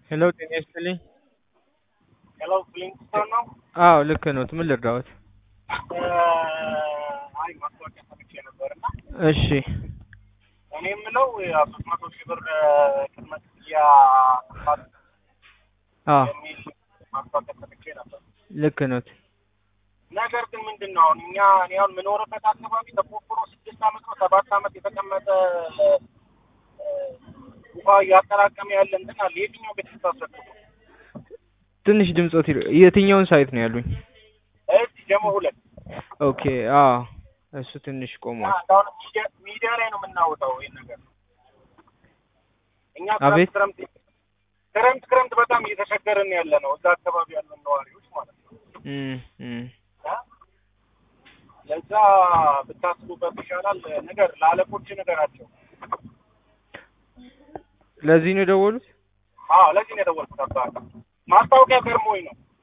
ሄሎ ጤና ይስጥልኝ። ሄሎ ፍሊንግስቶን ነው? አዎ ልክ ኖት። ምን ልርዳዎት? አይ ማስታወቂያ ሰምቼ ነበር እና እሺ እኔ የምለው ሶስት መቶ ሺህ ብር ቅድመ ክፍያ ክፋት አዎ የሚል ማስታወቂያ ሰምቼ ነበር። ልክ ኖት። ነገር ግን ምንድን ነው አሁን እኛ እኔ አሁን የምኖርበት አካባቢ ተቆፍሮ ስድስት ዓመት ነው ሰባት ዓመት የተቀመጠ እ፣ ውሃ እያጠራቀመ ያለ እንትን አለ። የትኛው ቤት ስታስረክቡ? ትንሽ ድምጾት ይል- የትኛውን ሳይት ነው ያሉኝ? እዚህ ጀሞ ሁለት ኦኬ አዎ እሱ ትንሽ ቆሟል። አሁን ሚዲያ- ሚዲያ ላይ ነው የምናወጣው ይሄን ነገር እኛ አቤት። ክረምት ክረምት ክረምት ክረምት በጣም እየተቸገርን ያለ ነው እዛ አካባቢ ያለን ነዋሪዎች ማለት ነው። እም እም እ? ለዛ ብታስቡበት ይሻላል። ነገር ለአለቆች ነገራቸው። ለዚህ ነው የደወሉት? አዎ ለዚህ ነው የደወልኩት። አባ ማስታወቂያ ገርሞኝ ነው።